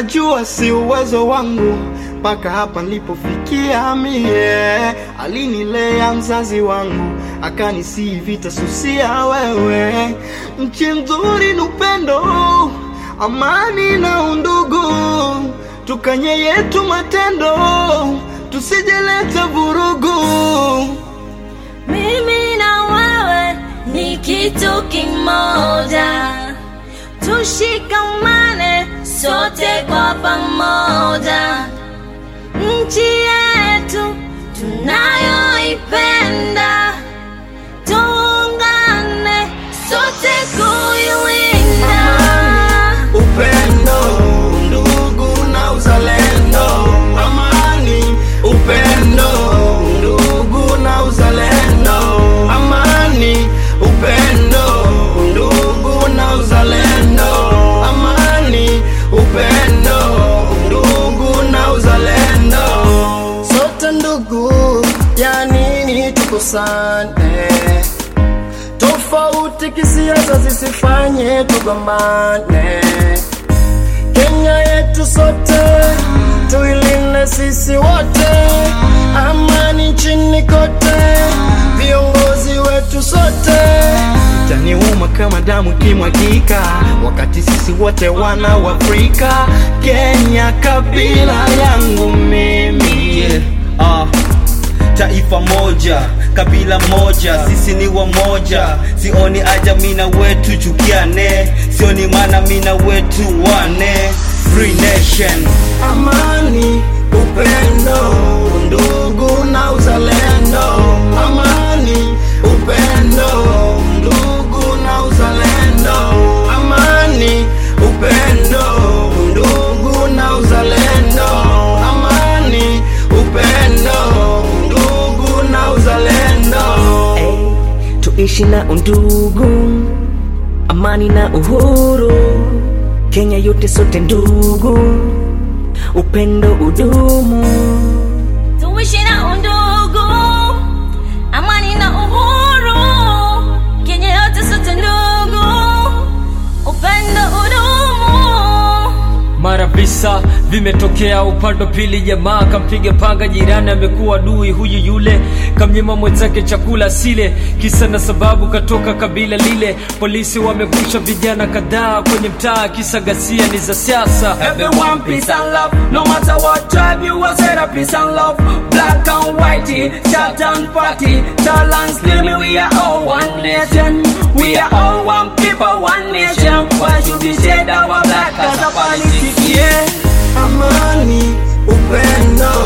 najua si uwezo wangu mpaka hapa nilipofikia mie. Alinilea mzazi wangu akanisi vita susia wewe. Nchi nzuri ni upendo, amani na undugu, tukanye yetu matendo, tusijeleta vurugu. Mimi na wewe ni kitu kimoja, tushikamane sote kwa pamoja. Nchi yetu tunayoipenda, tuungane sote kuilinda. Upendo, ndugu na uzalendo, amani. Upendo, ndugu na uzalendo, amani. Upendo, ndugu na uzalendo, amani. Upendo, ndugu na uzalendo, sote ndugu, ya nini tukusane? Tofauti kisiasa zisifanye tugombane. Kenya yetu sote tuilinde sisi wote, amani nchini kote, viongozi wetu sote. Itaniuma kama damu kimwagika, wakati sisi wote wana wa Afrika. Kenya kabila yangu mimi yeah. ah. Taifa moja, kabila moja, sisi ni wamoja. Sioni aja mina wetu chukiane, sioni maana mina wetu wane. Free nation, Amani, upendo, ndugu na uzalendo. Amani, upendo, ndugu na uzalendo. Amani, upendo, ndugu na uzalendo. Amani, upendo, ndugu na uzalendo. Ey, tuishi na undugu, amani na uhuru, Kenya yote sote ndugu, upendo udumu. Tuishi na undugu, amani na uhuru, Kenya yote sote ndugu, upendo udumu. mara visa vimetokea upande wa pili, jamaa kampiga panga jirani, amekuwa adui huyu yule, kamnyima mwenzake chakula sile, kisa na sababu katoka kabila lile. Polisi wamekusha vijana kadhaa kwenye mtaa, kisa ghasia ni za siasa. Everyone peace and love, no matter what tribe you are, say that peace and love. Black and whitey, short and fatty, tall and slim, we are all one nation. We are all one people, one nation. Why should we shade our black as a politics? Yeah. Amani, upendo,